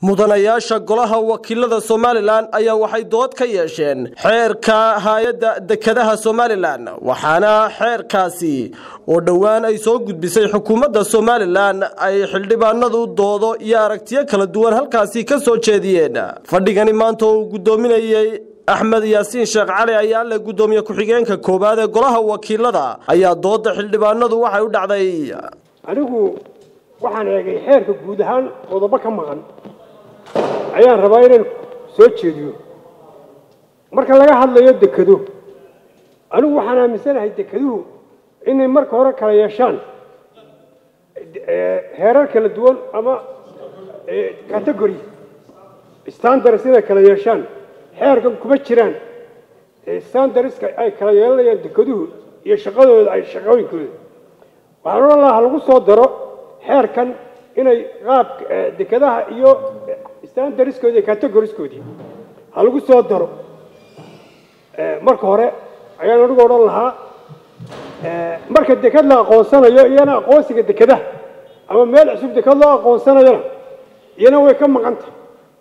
mudanayaasha golaha wakiilada somalilan ayaa waxay dood ka yeesheen xeerka hay-adda dekedaha somalilan waxaana xeerkaasi oo dhowaan ay soo gudbisay xukuumadda somalilan ay xildhibaanadu doodo iyo aragtiyo kala duwan halkaasi ka soo jeediyeen fadhigani maanta uu guddoominayey axmed yaasiin sheekh cali ayaa le guddoomiye ku-xigeenka koowaad ee golaha wakiilada ayaa dooda xildhibaanadu waxay u dhacday anigu waxaan eegay xeerka guud ahaan qodobo ka maqan ayaan rabaa inaan soo jeediyo marka laga hadlayo dekado anigu waxaan aaminsanahay dekeduhu inay marka hore kala yeeshaan heerar kala duwan ama category standards inay kala yeeshaan xeerkan kuma jiraan standardska ay kala yeelanayaan dekeduhu iyo shaqadooda ay shaqooyinkooda waxaan odhan lahaa lagu soo daro xeerkan inay qaabka dekedaha iyo standardskoodi iyo categoriskoodii ha lagu soo daro marka hore ayaan anigu odhan lahaa marka deked la aqoonsanayo iyana aqoonsiga dekedaha ama meel cusub deked loo aqoonsanayona iyana way ka maqan tahay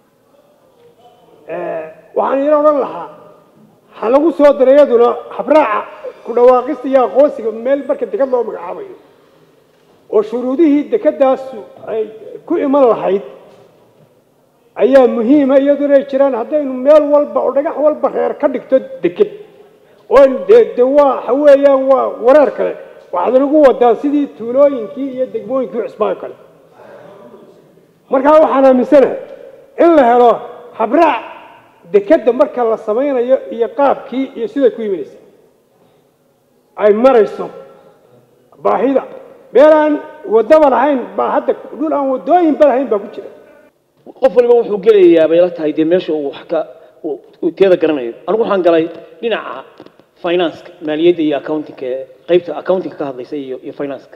waxaan iyana odhan lahaa ha lagu soo daro iyaduna habraaca ku dhawaaqista iyo aqoonsiga meel marka deked loo magacaabayo oo shuruudihii dekedaasu ay ku iman lahayd ayaa muhiima iyadu inay jiraan haddaynu meel walba oo dhagax walba reer ka dhigto deked oo de de waa waxa weeyaan waa wareer kale waxaad nagu wadaa sidii tuulooyinkii iyo degmooyinkii cusbaan kale markaa waxaan aaminsanahay in la helo habraac dekedda marka la samaynayo iyo qaabkii iyo siday ku yiminaysa ay marayso baahida meel aan wadaba lahayn baa hadda dhul aan wadooyinba lahayn baa ku jira qof waliba wuxuu gelayaa bay la tahay dee meesha uu wax ka uu teeda garanayo anigu waxaan galay dhinaca financeka maaliyadda iyo accountingka qaybta accountingka ka hadlaysa iyo iyo financeka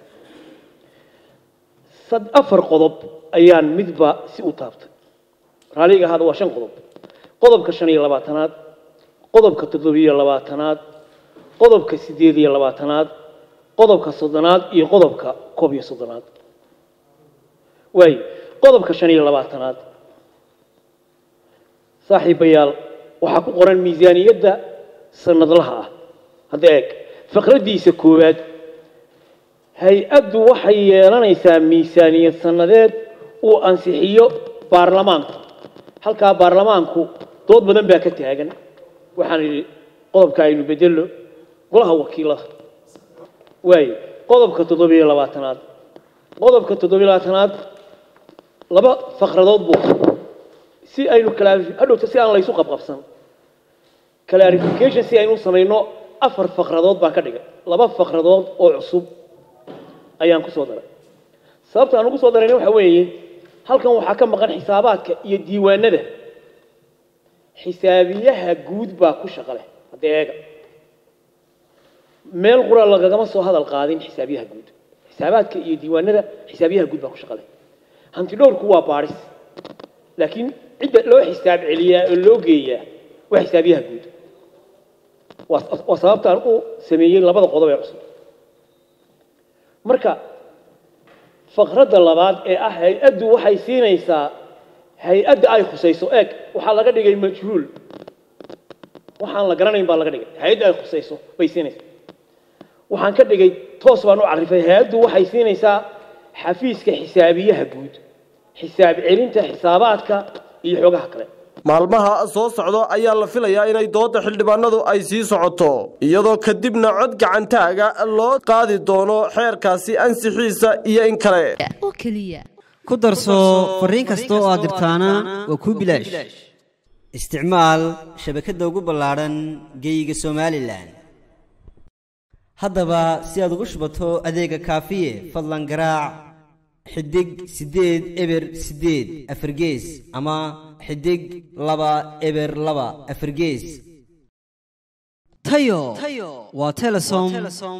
sad afar qodob ayaan midba si u taabtay raaliga ahaada waa shan qodob qodobka shan iyo labaatanaad qodobka toddobiyo labaatanaad qodobka siddeed iyo labaatanaad qodobka soddonaad iyo qodobka koob iyo soddonaad waayo qodobka shan iyo labaatanaad saaxiibayaal waxaa ku qoran miisaaniyadda sanadlaha ah hadda eeg faqraddiisa koowaad hay-addu waxay yeelanaysaa miisaaniyad sannadeed uu ansixiyo baarlamaanku halkaa baarlamaanku dood badan baa ka taagan waxaan idhi qodobka aynu bedelno golaha wakiilada waayo qodobka toddobiyo labaatanaad qodobka toddobiyo labaatanaad laba faqradood buu si aynu hadhowta si aan laysu qabqabsan clarification si aynu samayno afar faqradood baan ka dhigay laba faqradood oo cusub ayaan ku soo daray sababta aan ugu soo darayna waxa weeye halkan waxaa ka maqan xisaabaadka iyo diiwaanada xisaabiyaha guud baa ku shaqo leh hadda eega meel qura lagagama soo hadal qaadin xisaabiyaha guud xisaabaadka iyo diiwaanada xisaabiyaha guud baa ku shaqo leh hanti dhowrku waa baadhis laakiin cidda loo xisaab celiyaa oo loo geeyaa waa xisaabiyaha guud waa sababtaan u sameeyey labada qodob ee cusub marka faqradda labaad ee ah hay-addu waxay siinaysaa hay-adda ay khusayso eeg waxaa laga dhigay majhuul waxaan la garanayn baa laga dhigay hay-adda ay khusayso bay siinaysaa waxaan ka dhigay toos baan u carifay hay-addu waxay siinaysaa xafiiska xisaabiyaha guud xisaab celinta xisaabaadka iyo xogaha kale maalmaha soo socdo ayaa la filayaa inay dooda xildhibaanadu ay sii socoto iyadoo kadibna cod gacantaaga loo qaadi doono xeerkaasi ansixiisa iyo in kale ku darso fariin kasta oo aad dirtaana waa kuu bilaash isticmaal shabakadda ugu ballaadhan geeyiga somalilan haddaba si aad ugu shubato adeega kaafiye fadlan garaac xidig siddeed eber siddeed afargees ama xidig laba eber laba afargees tayo waa telesom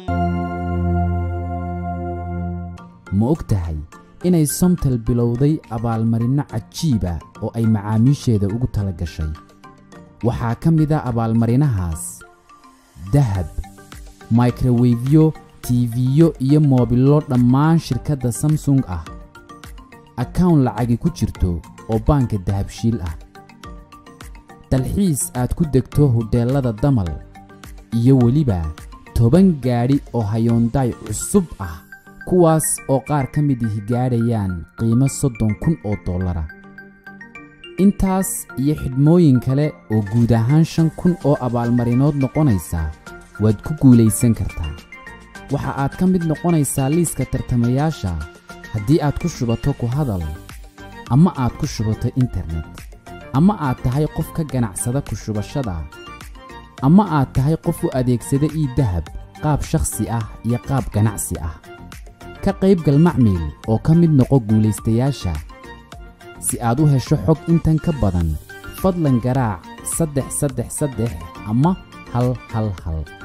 ma og tahay inay somtel bilowday abaalmarinno cajiiba oo ay macaamiisheeda ugu tala gashay waxaa ka mid a abaalmarinahaas dahab microwefyo tiifiyo iyo moobillo dhammaan shirkadda samsung ah akawn lacagi ku jirto oo baanka dahabshiil ah dalxiis aad ku degto hodheellada damal iyo weliba toban gaadhi oo hayoondaay cusub ah kuwaas oo qaar ka mid ihi gaadhayaan qiimo soddon kun oo dollara intaas iyo xidhmooyin kale oo guud ahaan shan kun oo abaalmarinood noqonaysa waad ku guulaysan kartaa waxa aad ka mid noqonaysaa liiska tartamayaasha haddii aad ku shubato ku hadal ama aad ku shubato internet ama aad tahay qof ka ganacsada ku shubashada ama aad tahay qof u adeegsada ii dahab qaab shakhsi ah iyo qaab ganacsi ah ka qaybgal macmiil oo ka mid noqo guulaystayaasha si aad u hesho xog intan ka badan fadlan garaac saddex saddex saddex ama hal hal hal